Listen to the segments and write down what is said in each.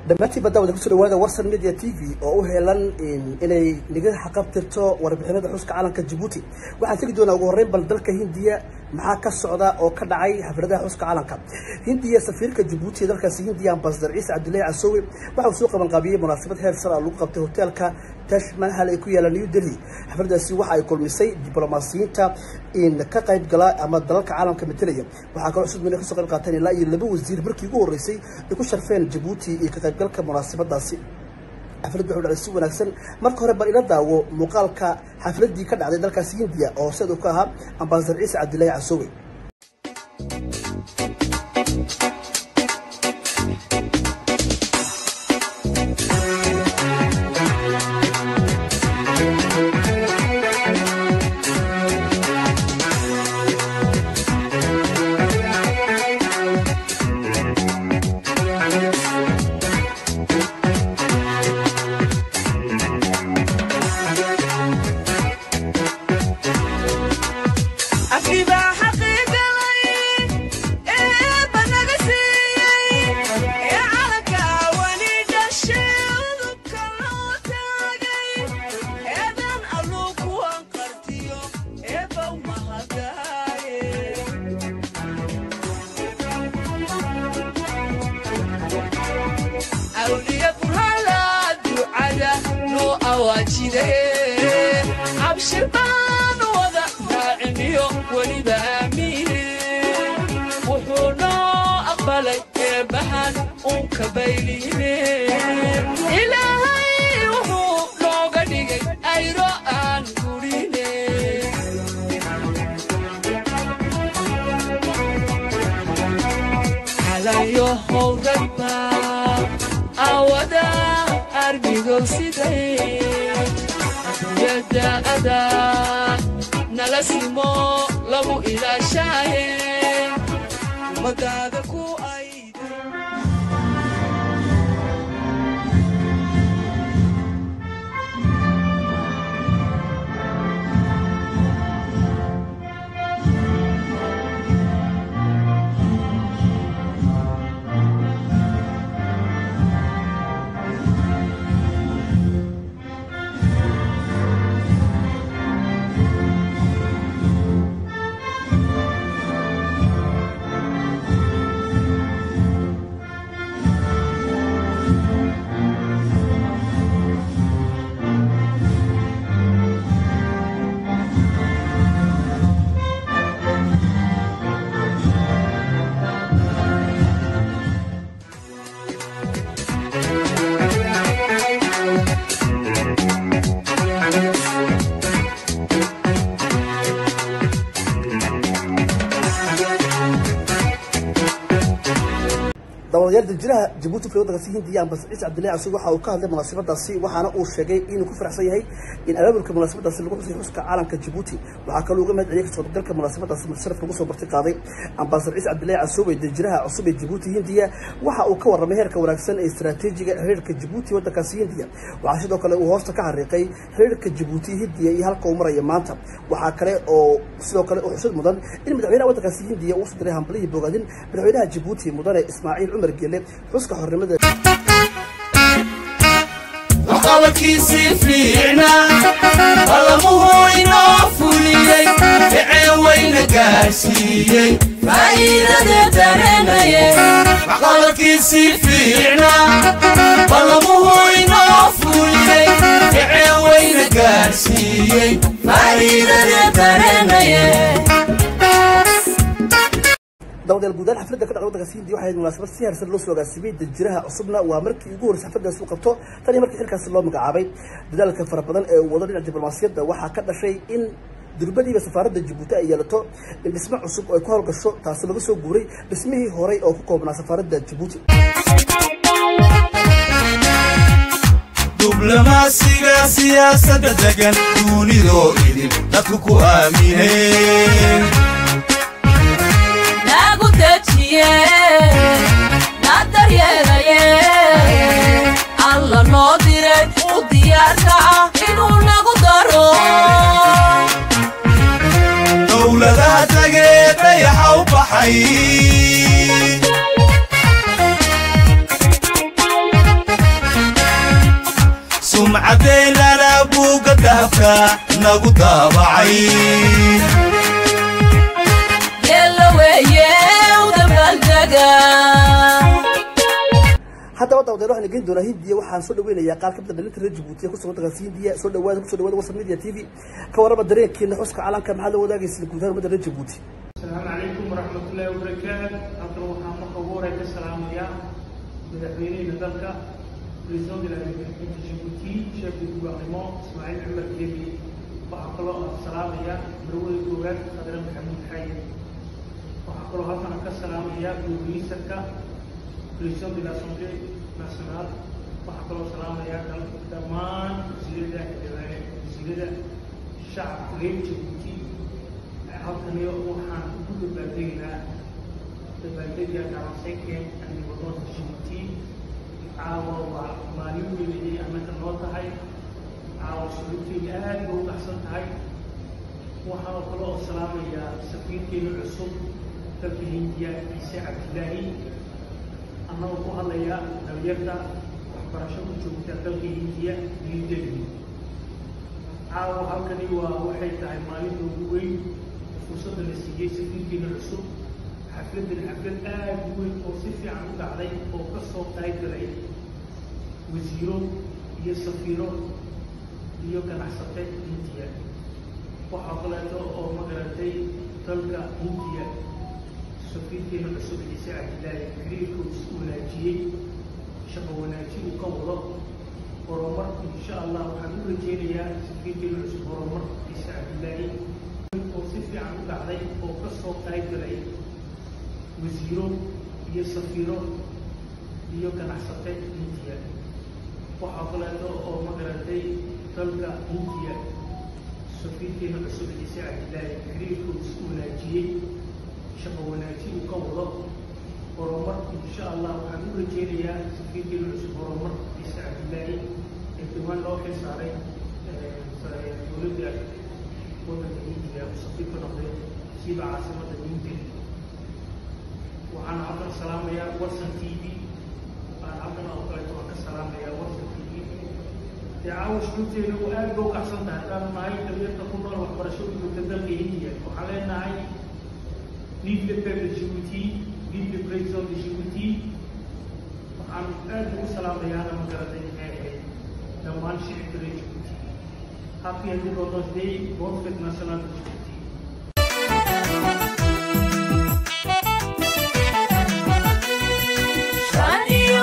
dhammaantiin badda wada kusoo dhawaada warsan media t v oo u heelan inay niga xaqabtirto warbixinada xuska calanka jabuuti waxaan tegi doonaa ugu horreyn bal dalka hindiya maxaa ka socda oo ka dhacay xafladaha xuska calanka hindiya safiirka jabuuti ee dalkaasi hindiya ambasadar ciise cabdullaahi casoowe waxa uu soo qabanqaabiyey munaasabad heer sar ah lagu qabtay hoteelka tash mahal ay ku yaalaan new delhi xafladaasi waxa ay kulmisay diblomaasiyiinta in ka qayb gala ama dalalka caalamka metelaya waxaa kaloo cusub inay kasoo qayb qaateen ilaa iyo laba wasiir markii ugu horreysay ay ku sharfeen jabuuti iyo ka qaybgalka munaasabadaasi xafladdu wuxuu dhacday si wanaagsan marka hore bal ila daawo muuqaalka xafladdii ka dhacday dalkaasi hindiya oo sida uu ka ahaa ambasadar ciise cabdullaahi casoowe daawadayaal danjiraha jabuuti fil waddankaasi hindiya ambasar ciise cabdullahi casuub waxa uu ka hadlay munaasabadaasi waxaana uu sheegay inuu ku faraxsan yahay in abaabulka munaasabadaasi lagu xusay xuska caalamka jabuuti waxaa kaloo uga mahad celiyay kasoo qaybgalka munaasabadaasi mutasharaf lagu soo barti qaaday ambasar ciise cabdullahi casuub ee danjiraha cusub ee jabuuti hindiya waxa uu ka warramay heerka wanaagsan ee istaraatiijiga xiriirka jabuuti waddankaasi hindiya waxaa sidoo kale uu hoosta ka xariiqay xiriirka jabuuti hindiya iyo halka uu maraya maanta waxaa kale oo sidoo kale u xusad mudan in madaxweynaha waddankaasi hindiya uu soo diray hambalihii bogaadin madaxweynaha jabuuti mudane ismaaciil cumar geele xuska xornimada waxqabadkiisii fiicna qallamuhu inoo fuliyey ficee weyna gaarsiiyey faa'iidadee dareenaye waxqabadkiisii fiicna qallamuhu inoo fuliyey ficee weyna gaarsiiyey faa'iidadee dareenaye dawadayaal guud ahaan xafladda ka dhacda waddankaasi hindiya waxay ahayd munaasabad si heersan loo soo agaasimay danjiraha cusubna waa markii ugu horreysay xafladdaasi uu qabto tan iyo markii xilkaasi loo magacaabay dadaalka fara badan ee uu wado dhinaca diblomaasiyadda waxaa ka dhashay in durbadiiba safaaradda jabuuti ay yeelato in dhismo cusub oo ay ku howlgasho taasi laga soo guuray dhismihii horey oo ku koobnaa safaaradda jabuuti diblomaasiga siyaasadda degan duunidoo idin dadku ku aamineen nagu dejiye na daryeelaye alla noo diray u diyaarka ah inuu nagu daro dowladaha tagee dayaxa u baxay dahabka nagu daabacay geella weeye u dabaaldega haddaba dawdeer waxaan geyn doonaa hindiya waxaan soo dhaweynayaa qaar ka mid a dhalinta reer jabuuti ee kusugan dalkaasi hindiya soo dhawaada kusoo dhawaada wasar media t v ka warrama dareenkiina xuska calanka maxaad la wadaagaysa guud ahaan ummadda reer jabuuti السلام عليكم ورحمة الله وبركاته أقرأ محمد قبورة السلام يا مدحوينين ذلك بريزون دي جيبوتي شيخ الجوغارمون إسماعيل محمد كيبي وأقرأ السلام يا برول الجوغات خضر محمد حي وأقرأ هذا السلام يا بروفيسرك بريزون دي لاسونجي ناسيونال وأقرأ السلام يا دمان زيادة زيادة شعب غير جيبوتي halkani waxaan ku dabaaldegaynaa dabaaldega dhawaseekeen ani wadada jibuuti caawa waa maalin weyn ayay annaga noo tahay caawa shuruurteyda aad bay u baxsan tahay waxaan oo kale oo salaamayaa safiirkeena cusub dalka hindiya ciise cabdilaahi annagoo ku hadlaya dhalinyarta waxbarasho ku joogta dalka hindiya new delhi caawa halkani waa waxay tahay maalinta ugu weyn fursadda la siiyey safiirkeena cusub xafladdan xaflad aad u weyn oo si fiican u dhacday oo ka soo qayb galay wasiiro iyo safiiro iyo ganacsate hindiya waxaa kaleeto oo magaratay dalka hindiya safiirkeena cusub ciise cabdilaahi xiriirka uu isku wanaajiyey shaqo wanaajin uu ka wado horumar insha allah waxaan u rajeynayaa safiirkeena cusub horumar ciise cabdilaahi oo si fiican u dhacday oo ka soo qayb galay wasiiro iyo safiiro iyo ganacsate hindiya waxaa kaleeto oo magaratay dalka hindiya safiirkeena cusub ciise cabdilaahi xiriirka uu isku wanaajiyey shaqo wanaajin uu ka wado horumar insha allah waxaan u rajeynayaa safiirkeena cusub horumar ciise cabdilaahi ee dhawaan loo xil saaray dowladda waddanka hindiya safiir ka noqday siiba caasimada new delhi waxaan halkan salaamayaa watson t v aan halkan oo kaleeto waan ka salaamayaa watson t v dee caawa shuruurteeda u aad ba u kacsan tahay haddaan nahay dhalinyarta ku nool waxbarasho u joogta dalka hindiya waxaan leenahay vive le peuple de Djibouti vive le président de Djibouti waxaan aad ugu salaamayaana magaratay maxay ahayd dhammaan shicibka reer Djibouti happy Independence Day bonne fête nationale de Djibouti shan iyo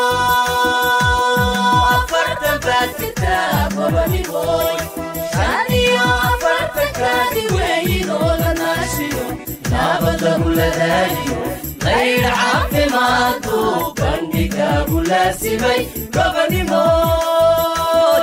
afartan baad jirtaa gobonimoy shan iyo afartankaadi weeyinoo la naashiyo nabad lagu ladaaliyo qayr caafimaadu bandhigaagu laasimay gobonimoy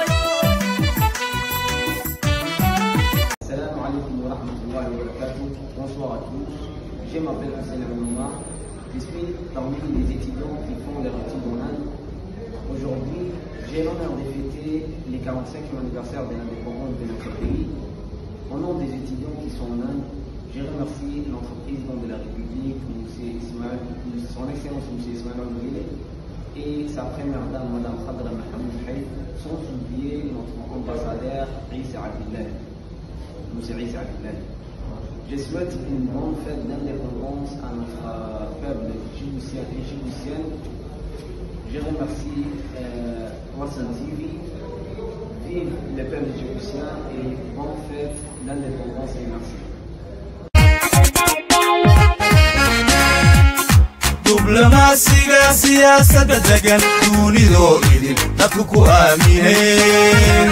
Salam alaikum wa rahmatullahi wa barakatuh. Bonsoir à tous. Je m'appelle Hussein Abouma. Je suis parmi les étudiants qui font les études en Inde. Aujourd'hui, j'ai l'honneur de fêter les 45e anniversaire de l'indépendance de notre pays. Au nom des étudiants qui sont en Inde, je remercie notre président de la République, M. Ismaël, son Excellence M. Ismaël Omrile, et sa première dame, Mme Khadra Mohamed Haït, sans oublier notre ambassadeur Issa Abdillah. Monsieur Issa Abdillah. Je souhaite une bonne fête d'indépendance à notre euh, peuple djiboutien et djiboutienne. Je remercie euh, Watson TV. Vive le peuple djiboutien et bonne fête d'indépendance et merci. diblomaasiga siyaasadda degan duunidoo idin dadku ku aamineen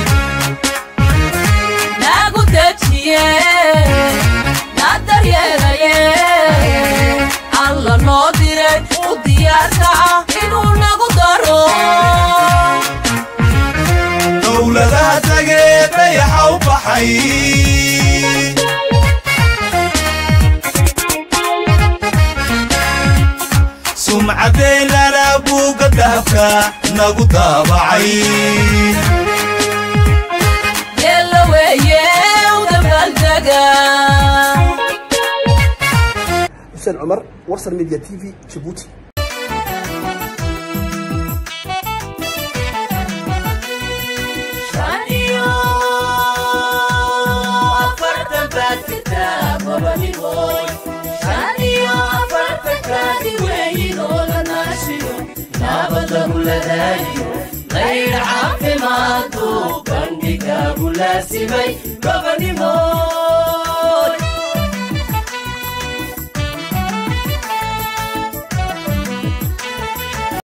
nagu dejiye na daryeelaye alla noo diray u diyaarka ah inuu nagu daro dowladaha tagee dayaxa u baxay sumcadeynana buugga dahabka nagu daabacay geella weeye u dabaaldega xuseen cumar warsan media t v jabuuti shan iyo dadaaliyo qayr caafimaadu bandhigaagu laasimay gobonimo